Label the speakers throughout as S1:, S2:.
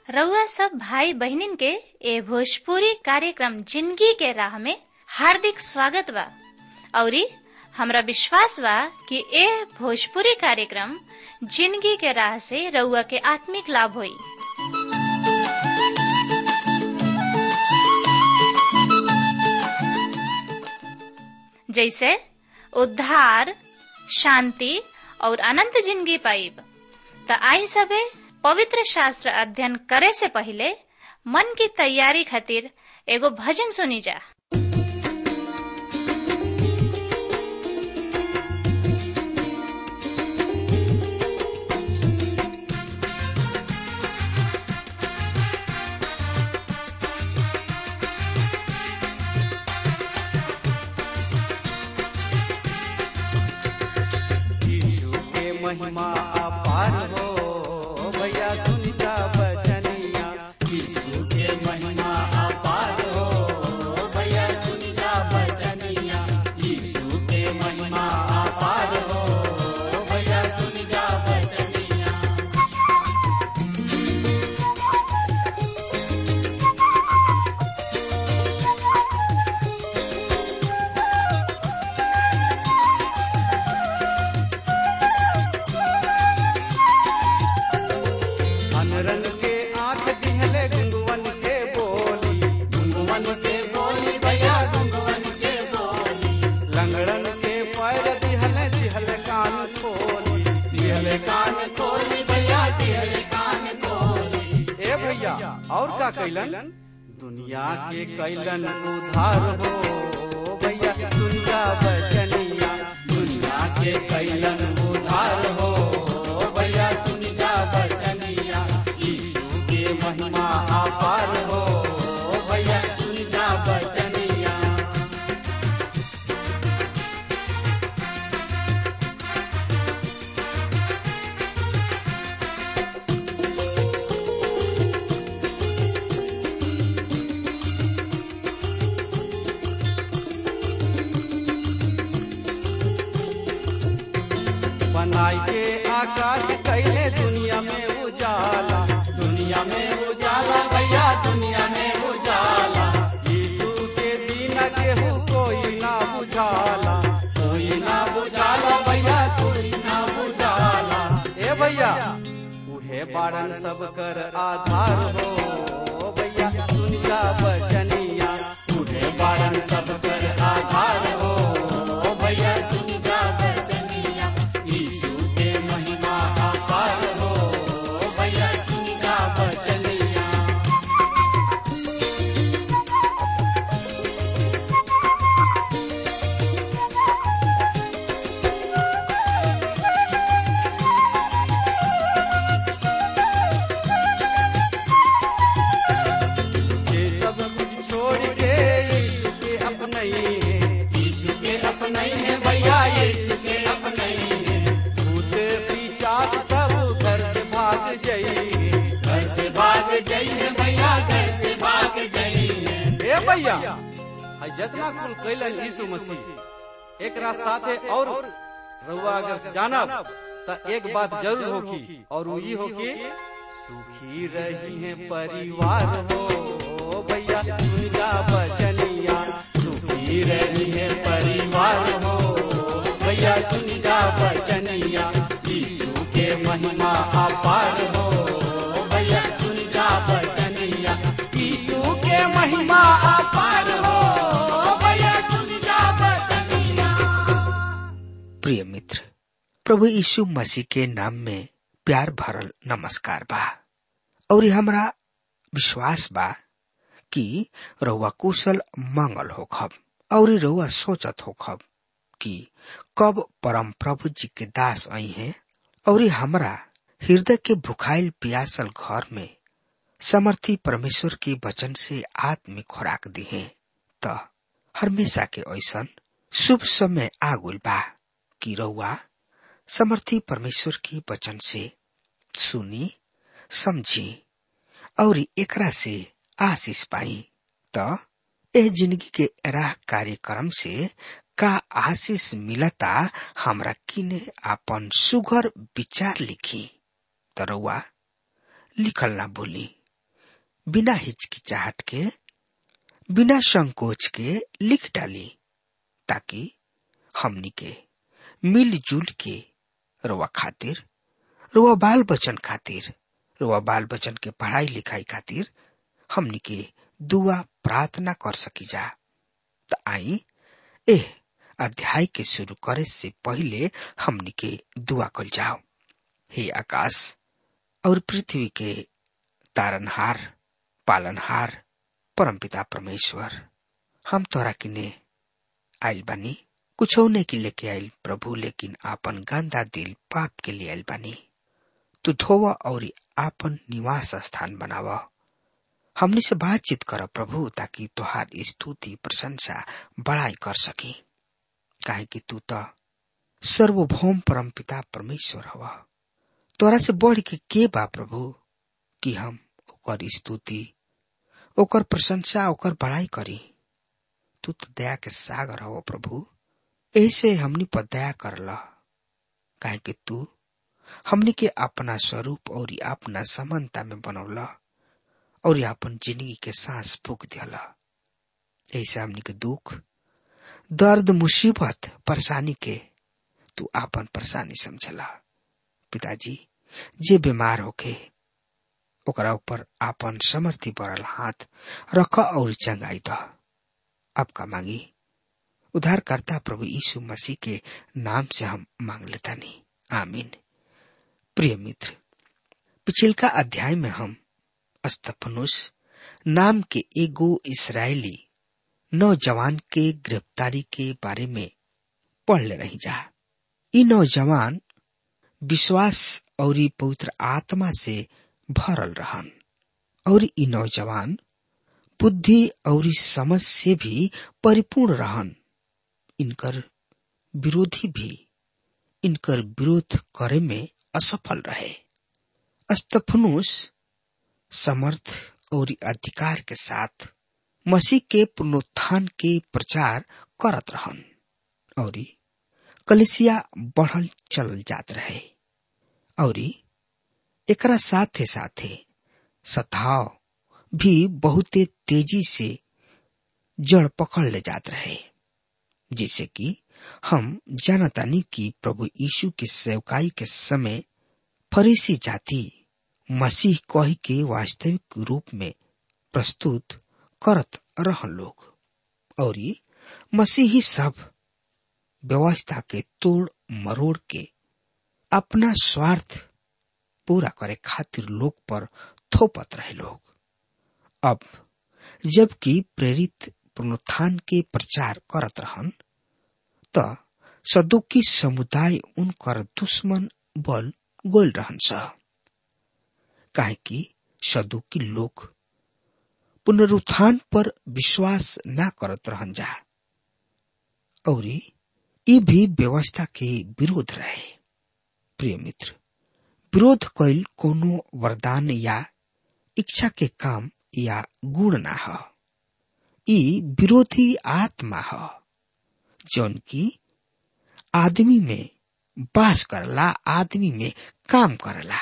S1: रउआ सब भाई बहिनीन के ए भोजपुरी कार्यक्रम जिंदगी के राह में हार्दिक स्वागत बा औरी हमरा विश्वास बा कि ए भोजपुरी कार्यक्रम जिंदगी के राह से रउआ के आत्मिक लाभ होई जैसे उद्धार शांति और अनंत जिंदगी पाइब त आई सबे पवित्र शास्त्र अध्ययन करे से पहले मन की तैयारी खातिर एगो भजन सुनी जा
S2: यीशु के महिमा अपार हो भैया सुन जा बचनिया यीशु के महिमा अपार हो भैया सुन जा बचनिया यीशु के महिमा अपार हो भैया सुन जा बचनिया अनरन के आंख दिहले गुंगवन के बोली गुंगवन के बोली भैया गुंगवन के बोली लंगड़न के पैर दिहले दिहले कान खोली दिहले कान खोली भैया दिहले कान खोली ए भैया और का कैलन दुनिया के कैलन उधार हो भैया दुनिया बचनिया दुनिया के कैलन उधार हो भैया सुन जा बचनिया यीशु के महिमा अपार हो भैया सुन जा बचनिया बनाई के आकाश कैले दुनिया में उजाला दुनिया में उजाला भैया दुनिया में उजाला यीशु के बिना केहू कोई ना बुझाला कोई ना बुझाला भैया कोई ना बुझाला ए भैया उहे बारन सब कर आधार हो भैया दुनिया बचनिया उहे बारन सब कर आधार हो भैया सुन जा बचनिया यीशु के महिमा अपार हो भैया सुन जा बचनिया ये सब कुछ छोड़ के यीशु के अपने है यीशु के अपने है भैया यीशु के अपने है भूत पिचास सब घर से भाग जाइए घर से भाग जाइए भैया घर से भाग जाइए ए भैया आई जितना कुल कैलन यीशु मसीह एक साथे और रउआ अगर जानब त एक बात जरूर होगी और वो ई होगी सुखी रही है परिवार हो भैया दुनिया बचनिया सुखी रही है परिवार हो भैया सुन जा बचनिया यीशु के महिमा अपार हो भैया सुन जा बचनिया यीशु के महिमा अपार हो भैया सुन जा बचनिया
S3: प्रिय मित्र प्रभु यीशु मसीह के नाम में प्यार भरल नमस्कार बा और ये हमरा विश्वास बा कि रउआ कुशल मंगल होखब और रउआ सोचत होखब कि कब परम प्रभु जी के दास आई हैं और ये हमरा हृदय के भुखाइल प्यासल घर में समर्थी परमेश्वर के वचन से आत्मिक खुराक दी है त हमेशा के ऐसन शुभ समय आगुल बा कि रउआ समर्थी परमेश्वर के वचन से सुनी समझी और एकरा से आशीष पाई त एह जिंदगी के राह कार्यक्रम से का आशीष मिलता हमरा किने आपन सुघर विचार लिखी तरवा लिखल ना भूली बिना हिचकिचाहट के बिना संकोच के लिख डाली ताकि हमनी के मिलजुल के रुआ खातिर रुआ बाल बचन खातिर रुआ बाल बचन के पढ़ाई लिखाई खातिर हमनी के दुआ प्रार्थना कर सकी जा त आई एह अध्याय के शुरू करे से पहले हमनी के दुआ कल जाओ हे आकाश और पृथ्वी के तारनहार पालनहार परमपिता परमेश्वर हम तोरा किने आइल बानी कुछ ने के लेके आइल प्रभु लेकिन आपन गंदा दिल पाप के लिए आइल बानी तू धोवा और आपन निवास स्थान बनावा हमने से बातचीत कर प्रभु ताकि तुहार स्तुति प्रशंसा बड़ाई कर सकी काहे कि तू तो सर्वभौम परम पिता परमेश्वर हवा तोरा से बढ़ के के बा प्रभु कि हम ओकर स्तुति ओकर प्रशंसा ओकर बड़ाई करी तू तो दया के सागर हो प्रभु ऐसे हमनी पर दया कर ल काहे कि तू हमनी के अपना स्वरूप और अपना समानता में बनौला और अपन जिंदगी के सांस फूक दिला ऐसे हमनी के दुख दर्द मुसीबत परेशानी के तू आपन परेशानी समझला पिताजी जे बीमार होके ओकरा ऊपर आपन समर्थी पड़ल हाथ रख और चंगाई द अब का मांगी उद्धारकर्ता प्रभु यीशु मसीह के नाम से हम मांग लेता नहीं आमीन प्रिय मित्र पिछिलका अध्याय में हम अस्तफनुस नाम के एगो इसराइली नौजवान के गिरफ्तारी के बारे में पढ़ ले रही जा ई नौजवान विश्वास और पवित्र आत्मा से भरल रहन और ई नौजवान बुद्धि और समझ से भी परिपूर्ण रहन इनकर विरोधी भी इनकर विरोध करे में असफल रहे अस्तफनुस समर्थ और अधिकार के साथ मसीह के पुनरुत्थान के प्रचार करत रहन और कलिसिया बढ़ल चल जात रहे और एकरा साथे साथे सताव भी बहुते तेजी से जड़ पकड़ ले जात रहे जिसे कि हम जानतानी कि प्रभु यीशु के सेवकाई के समय फरीसी जाति मसीह कही के वास्तविक रूप में प्रस्तुत करत रहन लोग और मसीही सब व्यवस्था के तोड़ मरोड़ के अपना स्वार्थ पूरा करे खातिर लोग पर थोपत रहे लोग अब जबकि प्रेरित पुनरुत्थान के प्रचार करत रहन त सदुकी समुदाय उनकर दुश्मन बल गोल रहन स काहे कि सदुकी लोग पुनरुत्थान पर विश्वास न करत रहन जा और ये भी व्यवस्था के विरोध रहे प्रिय मित्र विरोध कैल कोनो वरदान या इच्छा के काम या गुण ना ह ई विरोधी आत्मा ह जौन की आदमी में बास करला आदमी में काम करला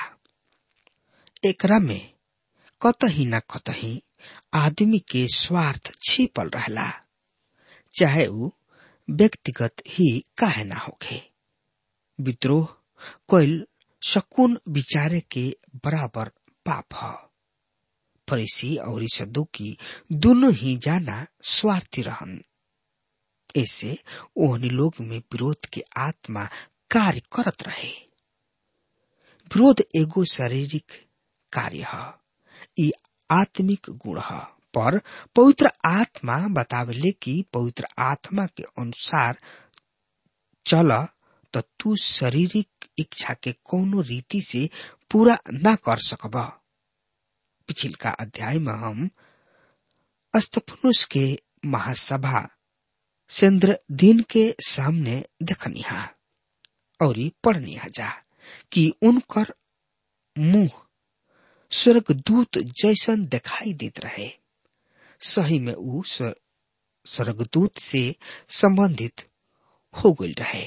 S3: एकरा में कतही न कतही आदमी के स्वार्थ छिपल रहला चाहे ऊ व्यक्तिगत ही काहे ना होखे विद्रोह कोइल शकुन विचारे के बराबर पाप ह फरीसी और सदुकी दोनों ही जाना स्वार्थी रहन ऐसे ओहनी लोग में विरोध के आत्मा कार्य करत रहे विरोध एगो शारीरिक कार्य है ई आत्मिक गुण है पर पवित्र आत्मा बतावले कि पवित्र आत्मा के अनुसार चल तो तू शारीरिक इच्छा के कोनो रीति से पूरा ना कर सकब पिछिलका अध्याय में हम अस्तफनुस के महासभा चंद्र दिन के सामने देखनिहा और पढ़निहा जा कि उनकर मुंह स्वर्गदूत जैसन दिखाई देत रहे सही में ऊ स्वर्गदूत से संबंधित हो गई रहे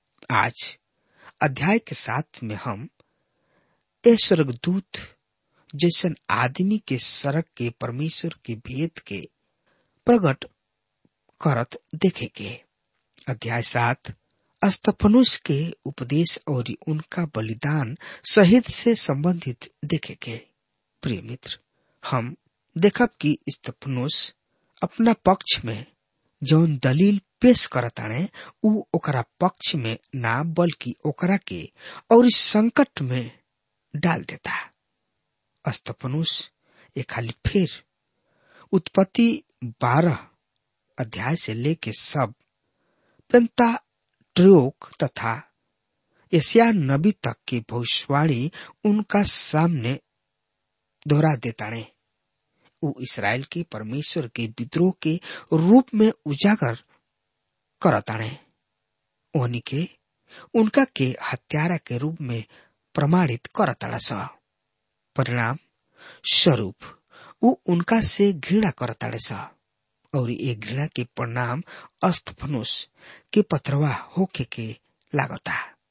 S3: आज अध्याय के साथ में हम ए स्वर्गदूत जैसन आदमी के सड़क के परमेश्वर के भेद के प्रकट करत देखे के अध्याय सात अस्तफनुष के उपदेश और उनका बलिदान शहीद से संबंधित देखे के प्रिय मित्र हम देखब कि स्तफनुष अपना पक्ष में जौन दलील पेश करताणे उ ओकरा पक्ष में ना बल्कि ओकरा के और इस संकट में डाल देता अस्तफनुष ये खाली फिर उत्पत्ति बारह अध्याय से लेके सब पेंता ट्रोक तथा एशिया नबी तक की भविष्यवाणी उनका सामने दोहरा देताणे उ इसराइल के परमेश्वर के विद्रोह के रूप में उजागर करताणे ओहनी के उनका के हत्यारा के रूप में प्रमाणित करताड़ा स परिणाम स्वरूप उ उनका से घृणा करताड़े स और ये घृणा के परिणाम अस्तफनुष के पथरवा होके के लागता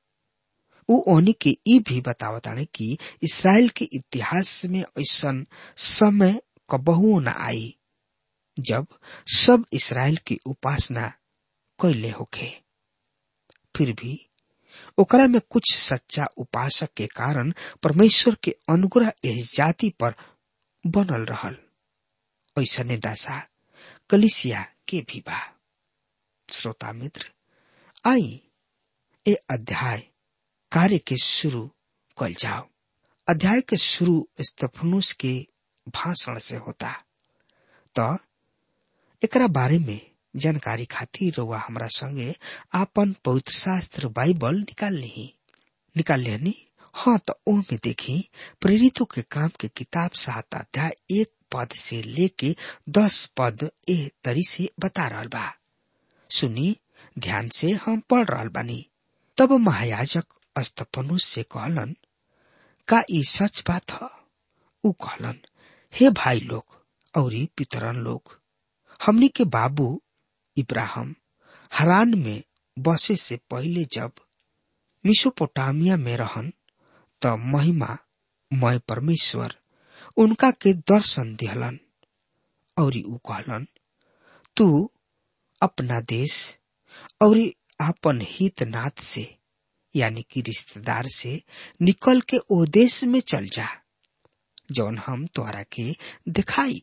S3: उ ओनी के ई भी बतावताने कि इसराइल के इतिहास में ऐसा समय कबहुओ न आई जब सब इसराइल की उपासना कैले होखे फिर भी ओकरा में कुछ सच्चा उपासक के कारण परमेश्वर के अनुग्रह इस जाति पर बनल रहल ऐसने दशा कलिसिया के भी बा श्रोता मित्र आई ए अध्याय कार्य के शुरू कल जाओ अध्याय के शुरू स्तफनुस के भाषण से होता तो एकरा बारे में जानकारी खातिर रउआ हमरा संगे आपन पवित्र शास्त्र बाइबल निकाल ली निकाल लेनी हाँ तो ओ में देखी प्रेरितों के काम के किताब सात अध्याय एक पद से लेके दस पद ए तरी से बता रहा बा सुनी ध्यान से हम पढ़ रहा बानी तब महायाजक अस्तपनुष से कहलन का ई सच बात ह उ कहलन हे भाई लोग और पितरन लोग हमनी के बाबू इब्राहिम हरान में बसे से पहले जब मिसोपोटामिया में रहन त महिमा मय परमेश्वर उनका के दर्शन दिहलन और उ कहलन तू अपना देश और आपन हित नाथ से यानी कि रिश्तेदार से निकल के ओ देश में चल जा जौन हम तोहरा के दिखाई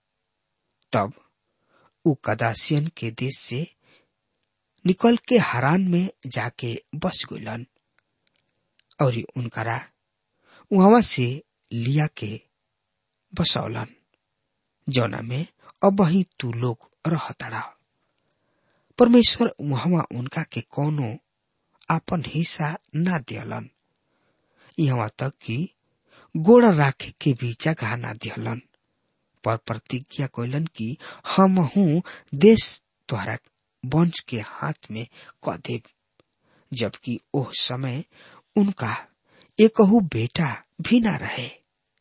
S3: तब उ कदासियन के देश से निकल के हरान में जाके बस गइलन और उनकरा वहां से लिया के बसौलन जौना में अब ही तू लोग रहतड़ा परमेश्वर वहां उनका के कोनो आपन हिस्सा ना दियलन यहाँ तक कि गोड़ राखे के भी जगह ना दियलन पर प्रतिज्ञा कैलन कि हम हूँ देश द्वारा वंश के हाथ में क देव जबकि ओह समय उनका एकहू बेटा भी ना रहे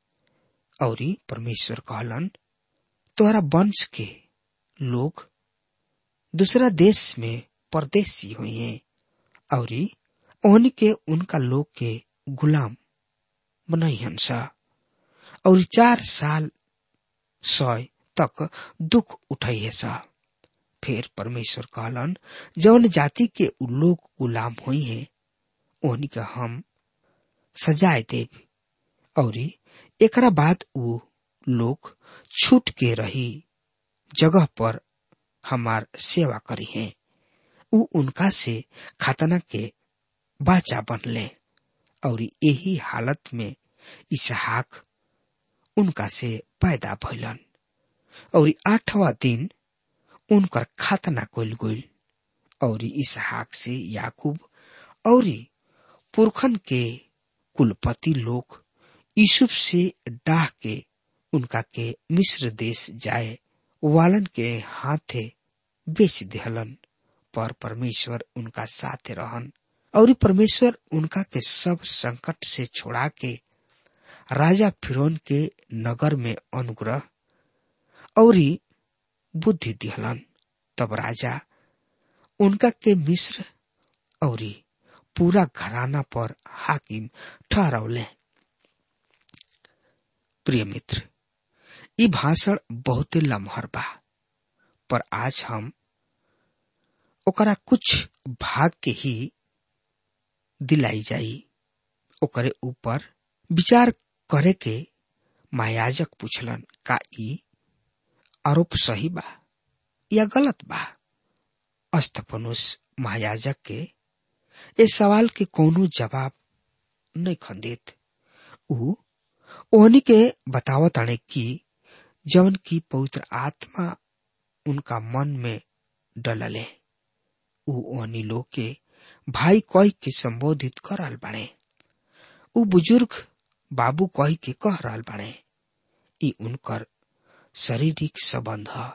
S3: और परमेश्वर कहलन तोहरा वंश के लोग दूसरा देश में परदेसी हुए हैं और ओहनी के उनका लोग के गुलाम बनाई हंसा और चार साल सय तक दुख उठाइए सा फिर परमेश्वर कहलन जौन जाति के उ लोग गुलाम हुई है ओहनी के हम सजाए देव और एकरा बाद उ लोग छूट के रही जगह पर हमार सेवा करी है उ उनका से खतना के बाचा बनले और यही हालत में इसहाक उनका से पैदा भइलन और आठवा दिन उनकर खतना कल गइल और इसहाक से याकूब और पुरखन के कुलपति लोग यूसुफ से डाह के उनका के मिस्र देश जाए वालन के हाथे बेच दिहलन पर परमेश्वर उनका साथ रहन और परमेश्वर उनका के सब संकट से छोड़ा के राजा फिरौन के नगर में अनुग्रह और बुद्धि दिहलन तब राजा उनका के मिस्र और पूरा घराना पर हाकिम ठहरौले प्रिय मित्र ई भाषण बहुते लम्हर बा पर आज हम ओकरा कुछ भाग के ही दिलाई जाई ओकरे ऊपर विचार करे के महायाजक पूछलन का ई आरोप सही बा या गलत बा अस्तफनुस महायाजक के ए सवाल के कोनो जवाब नहीं खंदित ऊ ओहनी के बतावत अणे कि जवन की पवित्र आत्मा उनका मन में डलले ऊ ओहनी लोग के भाई कह के संबोधित कर रहल बाड़े ऊ बुजुर्ग बाबू कह के कह रहल बाड़े ई उनकर शारीरिक संबंध ह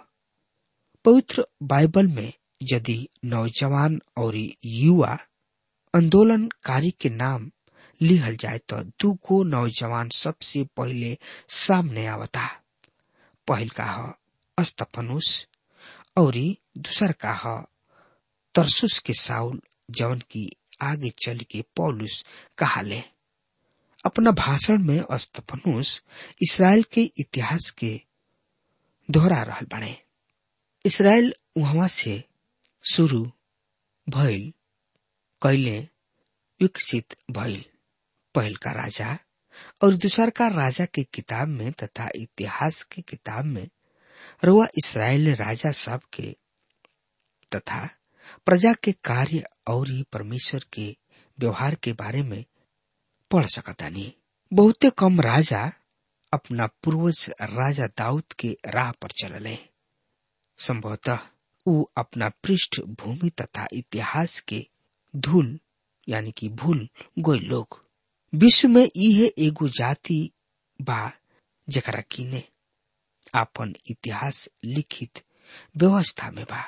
S3: पवित्र बाइबल में यदि नौजवान और युवा आंदोलनकारी के नाम लिहल जाए तो दू को नौजवान सबसे पहले सामने आवता पहल का ह अस्तफनुस और दूसर का ह तरसुस के साउल जवन की आगे चल के पौलुस कहाले अपना भाषण में अस्तफनुस इसराइल के इतिहास के दोहरा रहल बने इसराइल वहां से शुरू भइल कैले विकसित भइल पहल का राजा और दूसर का राजा के किताब में तथा इतिहास के किताब में रुआ इसराइल राजा सब के तथा प्रजा के कार्य और परमेश्वर के व्यवहार के बारे में पढ़ सकतानी बहुते कम राजा अपना पूर्वज राजा दाऊद के राह पर चलले संभवतः ऊ अपना पृष्ठभूमि तथा इतिहास के धूल यानी कि भूल गोई लोग विश्व में इहे एगो जाति बा जकरा किने आपन इतिहास लिखित व्यवस्था में बा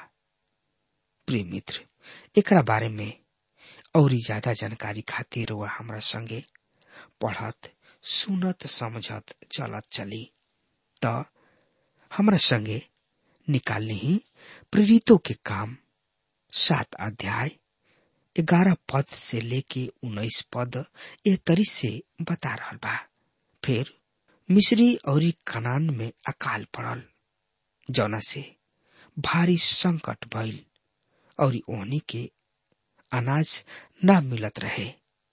S3: प्रिय मित्र एकरा बारे में और ज्यादा जानकारी खातिर वह हमरा संगे पढ़त सुनत समझत चलत चली त हमरा संगे निकालनी ही प्रेरितों के काम सात अध्याय ग्यारह पद से लेके उन्नीस पद यह तरी से बता रहा बा फिर मिस्री और कनान में अकाल पड़ल जौना से भारी संकट भइल और ओहनी के अनाज न मिलत रहे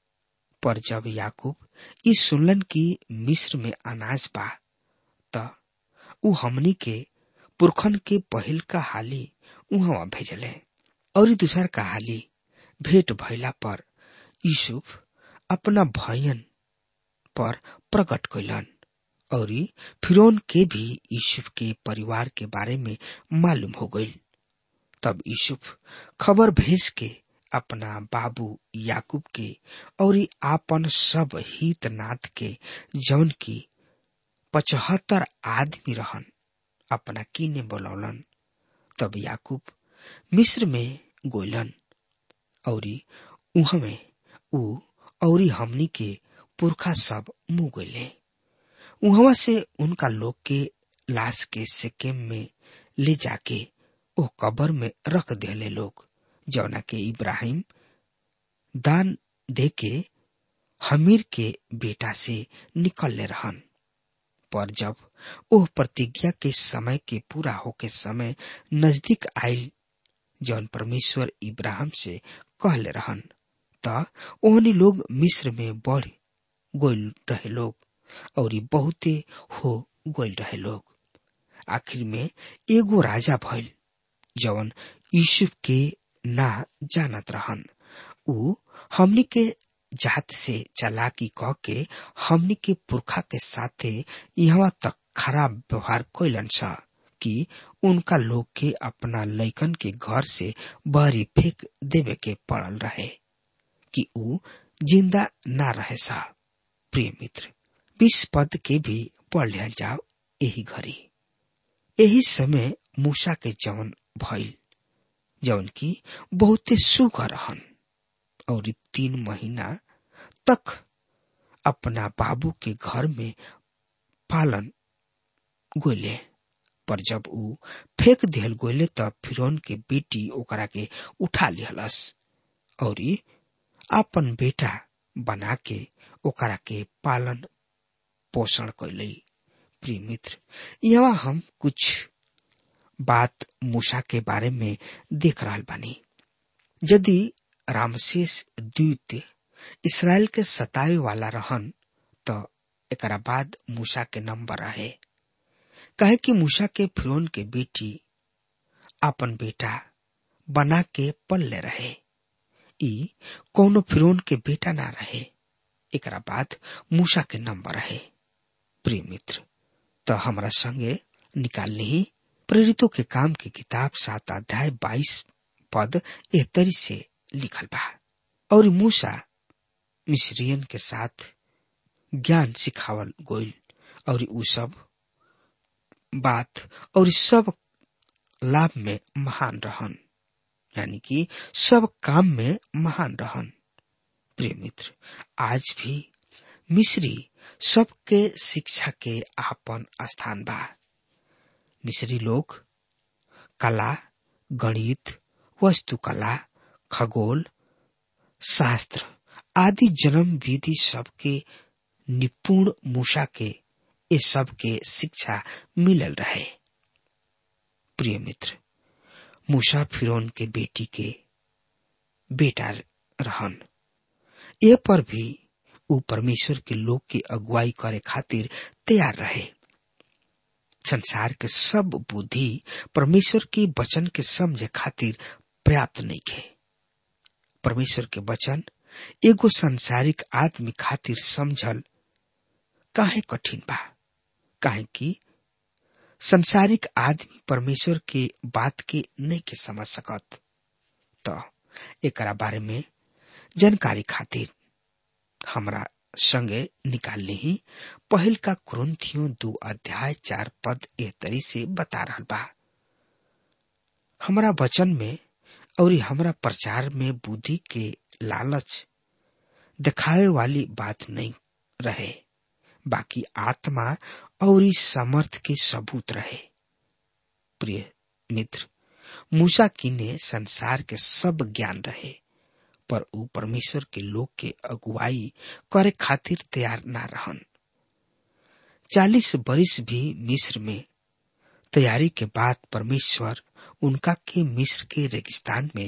S3: पर जब याकूब ई सुनलन की मिस्र में अनाज बा त उ हमनी के पुरखन के पहिल का हाली उहवा भेजले और दूसर का हाली भेंट भइला पर यूसुफ अपना भयन पर प्रकट कैलन और फिरौन के भी यूसुफ के परिवार के बारे में मालूम हो गई तब यूसुफ खबर भेज के अपना बाबू याकूब के और आपन सब हित नाथ के जौन की पचहत्तर आदमी रहन अपना कीने बोलौलन तब याकूब मिस्र में गोलन और उहमे ऊ और हमनी के पुरखा सब मुंह गले उहवा से उनका लोग के लाश के सेकेम में ले जाके ओ कबर में रख देले लोग जौना के इब्राहिम दान दे के हमीर के बेटा से निकलले रहन पर जब ओह प्रतिज्ञा के समय के पूरा होके समय नजदीक आयल जौन परमेश्वर इब्राहिम से कहले रहन त ओहनी लोग मिस्र में बढ़ गोल रहे लोग और बहुते हो गोल रहे लोग आखिर में एगो राजा भइल जवन यूसुफ के ना जानत रहन ऊ हमनी के जात से चलाकी कह के हमनी के पुरखा के साथे यहाँ तक खराब व्यवहार कैलन सा कि उनका लोग के अपना लैकन के घर से बहरी फेंक देवे के पड़ल रहे कि ऊ जिंदा ना रहे सा प्रिय मित्र बीस पद के भी पढ़ लिया जाओ यही घड़ी यही समय मूसा के जवन भइल जवन की बहुते सुख रहन और तीन महीना तक अपना बाबू के घर में पालन गोले पर जब ऊ फेंक दिहल गोले तब फिरौन के बेटी ओकरा के उठा लिहलस और आपन बेटा बना के ओकरा के पालन पोषण कैली प्रिय मित्र यहाँ हम कुछ बात मूसा के बारे में देख रहा बानी यदि रामशेष द्वितीय इसराइल के सतावे वाला रहन तो एकरा बाद मूसा के नंबर रहे कहे कि मूसा के फिरौन के बेटी अपन बेटा बना के पल ले रहे ई कौनो फिरौन के बेटा ना रहे एकरा बाद मूसा के नंबर रहे प्रिय मित्र तो हमारा संगे निकाल ली प्रेरितों के काम की किताब सात अध्याय बाईस पद एहतरी से लिखल बा और मूसा मिस्रियन के साथ ज्ञान सिखावल गोइल और उ सब बात और सब लाभ में महान रहन यानी कि सब काम में महान रहन प्रिय मित्र आज भी मिस्री सबके शिक्षा के आपन स्थान बा मिस्री लोग कला गणित वस्तुकला खगोल शास्त्र आदि जन्म विधि सबके निपुण मूसा के ये सब के शिक्षा मिलल रहे प्रिय मित्र मूसा फिरौन के बेटी के बेटा रहन ये पर भी उ परमेश्वर के लोग की अगुवाई करे खातिर तैयार रहे संसार के सब बुद्धि परमेश्वर के वचन के समझे खातिर पर्याप्त नहीं है परमेश्वर के वचन एगो संसारिक आदमी खातिर समझल काहे कठिन बा काहे कि संसारिक आदमी परमेश्वर के बात के नहीं के समझ सकत तो एकरा बारे में जानकारी खातिर हमरा संगे निकाल ली पहल का क्रंथियों दो अध्याय चार पद एहतरी से बता रहा बा हमरा वचन में और हमरा प्रचार में बुद्धि के लालच दिखावे वाली बात नहीं रहे बाकी आत्मा और इस समर्थ के सबूत रहे प्रिय मित्र मूसा की ने संसार के सब ज्ञान रहे पर ऊ परमेश्वर के लोग के अगुवाई करे खातिर तैयार ना रहन चालीस बरिस भी मिस्र में तैयारी के बाद परमेश्वर उनका के मिस्र के रेगिस्तान में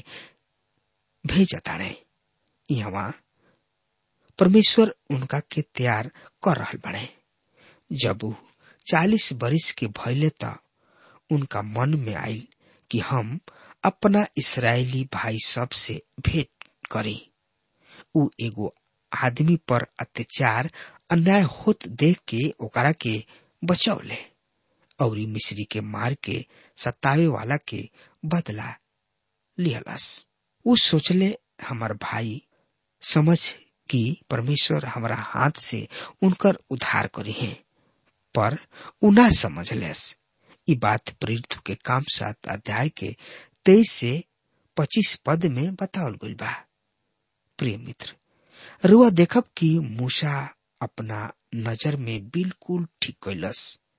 S3: भेजता रहे यहाँ परमेश्वर उनका के तैयार कर रहा बने जब ऊ चालीस बरिस के भैले त उनका मन में आयल कि हम अपना इसराइली भाई सब से भेंट करी ऊ एगो आदमी पर अत्याचार अन्याय होत देख के ओकरा के बचौले और मिश्री के मार के सतावे वाला के बदला लिहलस ऊ सोचले हमार भाई समझ कि परमेश्वर हमारा हाथ से उनकर उद्धार करी है पर उना समझ लेस ई बात प्रेरित के काम सात अध्याय के तेईस से पच्चीस पद में बतावल गई बा प्रिय मित्र रुआ देखब कि मूसा अपना नजर में बिल्कुल ठीक कैलस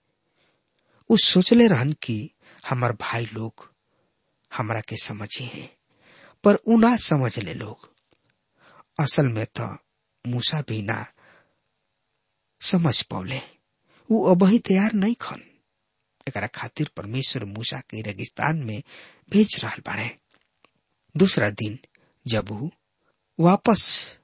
S3: उ सोचले रहन कि हमार भाई लोग हमरा के समझे हैं पर उ ना समझ ले लोग असल में तो मूसा भी ना समझ पौले उ अबही तैयार नहीं खन एकरा खातिर परमेश्वर मूसा के रेगिस्तान में भेज रहा बाड़े दूसरा दिन जब उ वापस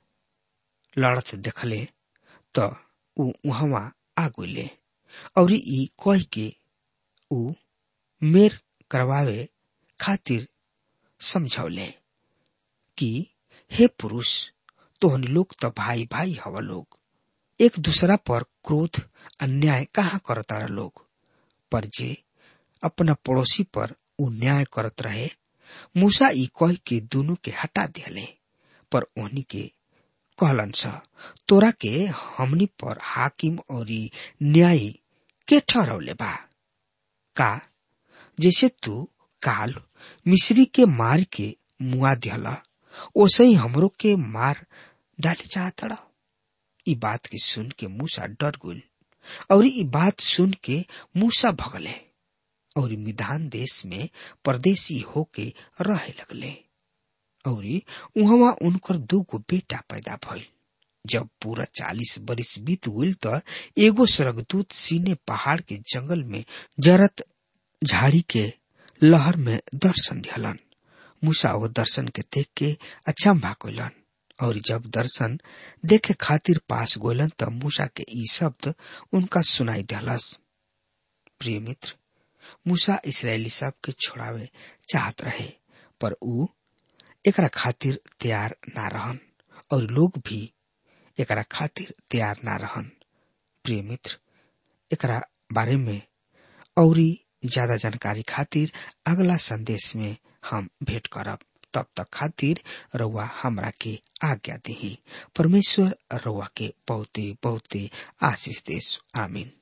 S3: लड़त देखले तो उ वहां आ गईले और ई कह के उ मेर करवावे खातिर समझौले कि हे पुरुष तोहन लोग तो भाई भाई हवा लोग एक दूसरा पर क्रोध अन्याय कहा करता लोग पर जे अपना पड़ोसी पर उ न्याय करत रहे मूसा ई कह के दोनों के हटा दिले पर ओहनी के कहलन स तोरा के हमनी पर हाकिम और न्यायी के ठहरौले बा का जैसे तू काल मिश्री के मार के मुआ दिहला ओसे ही हमरो के मार डाले चाहतड़ा ई बात के सुन के मूसा डर गुल और ई बात सुन के मूसा भगले और मिधान देश में परदेसी होके रहे लगले और वहां उनकर दो गो बेटा पैदा भइल जब पूरा चालीस बरिस बीत गईल त एगो स्वर्गदूत सीने पहाड़ के जंगल में जरत झाड़ी के लहर में दर्शन दिहलन मूसा वो दर्शन के देख के अचंभा कोलन और जब दर्शन देखे खातिर पास गोलन त मूसा के ई शब्द उनका सुनाई दिहलस प्रिय मित्र मूसा इसराइली सब के छोड़ावे चाहत रहे पर ऊ एकरा खातिर तैयार ना रहन और लोग भी एकरा खातिर तैयार ना रहन प्रिय मित्र एकरा बारे में औरी ज्यादा जानकारी खातिर अगला संदेश में हम भेंट करब तब तक खातिर रउआ हमरा के आज्ञा दही परमेश्वर रउआ के बहुते बहुते आशीष देश आमीन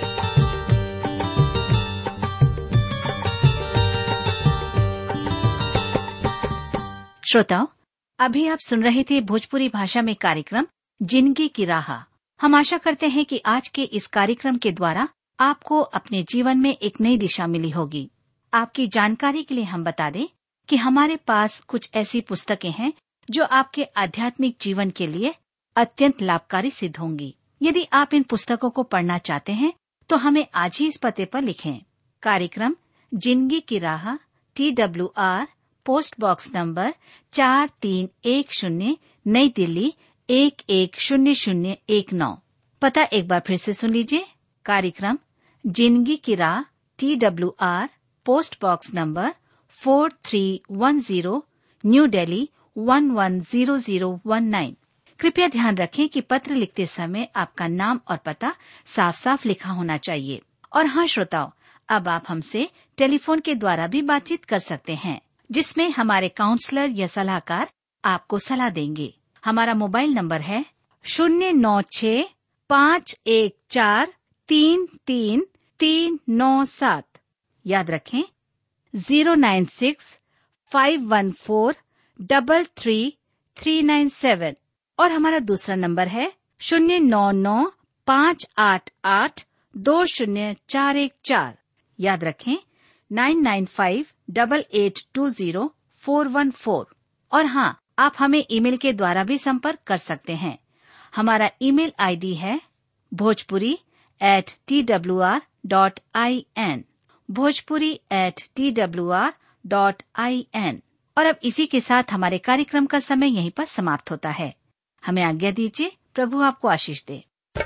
S4: श्रोताओं अभी आप सुन रहे थे भोजपुरी भाषा में कार्यक्रम जिंदगी की राह हम आशा करते हैं कि आज के इस कार्यक्रम के द्वारा आपको अपने जीवन में एक नई दिशा मिली होगी आपकी जानकारी के लिए हम बता दें कि हमारे पास कुछ ऐसी पुस्तकें हैं जो आपके आध्यात्मिक जीवन के लिए अत्यंत लाभकारी सिद्ध होंगी यदि आप इन पुस्तकों को पढ़ना चाहते हैं तो हमें आज ही इस पते पर लिखें कार्यक्रम जिंदगी की राह T W R post box number चार तीन एक शून्य नई दिल्ली एक एक शून्य शून्य एक नौ पता एक बार फिर से सुन लीजिए कार्यक्रम जिंदगी की राह T W R post box number four three one zero new Delhi one one zero zero one nine कृपया ध्यान रखें कि पत्र लिखते समय आपका नाम और पता साफ साफ लिखा होना चाहिए और हाँ श्रोताओं अब आप हमसे टेलीफोन के द्वारा भी बातचीत कर सकते हैं जिसमें हमारे काउंसलर या सलाहकार आपको सलाह देंगे हमारा मोबाइल नंबर है शून्य नौ छ पाँच एक चार तीन तीन तीन नौ सात याद रखें zero nine six five one four double three three nine seven और हमारा दूसरा नंबर है शून्य नौ नौ पाँच आठ आठ दो शून्य चार एक चार याद रखें nine nine five double eight two zero four one four और हाँ आप हमें ईमेल के द्वारा भी संपर्क कर सकते हैं हमारा ईमेल आईडी है Bhojpuri at T W R dot I N Bhojpuri at T W R dot I N और अब इसी के साथ हमारे कार्यक्रम का समय यहीं पर समाप्त होता है हमें आज्ञा दीजिए प्रभु आपको आशीष दे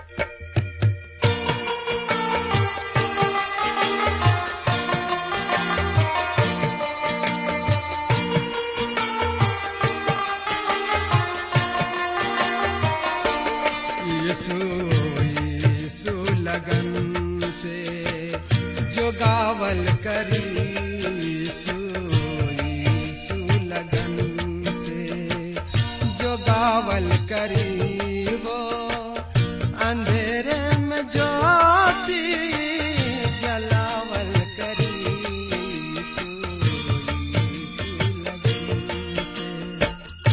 S2: यीशु यीशु लगन से जो गावल करी यीशु यीशु लगन से जो गावल करी वो अंधेरे में ज्योति जलावल करी यीशु यीशु लगन से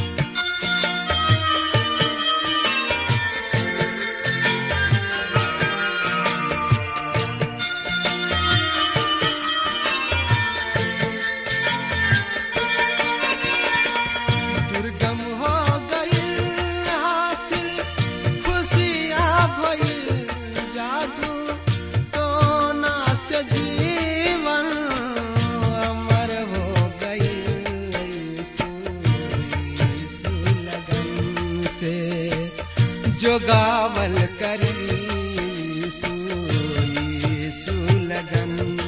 S2: दुर्गम हो गई हासिल खुशियाँ भइल जादू टोना से जीवन अमर हो गई यीशु यीशु लगन से जो गावल करी यीशु यीशु लगन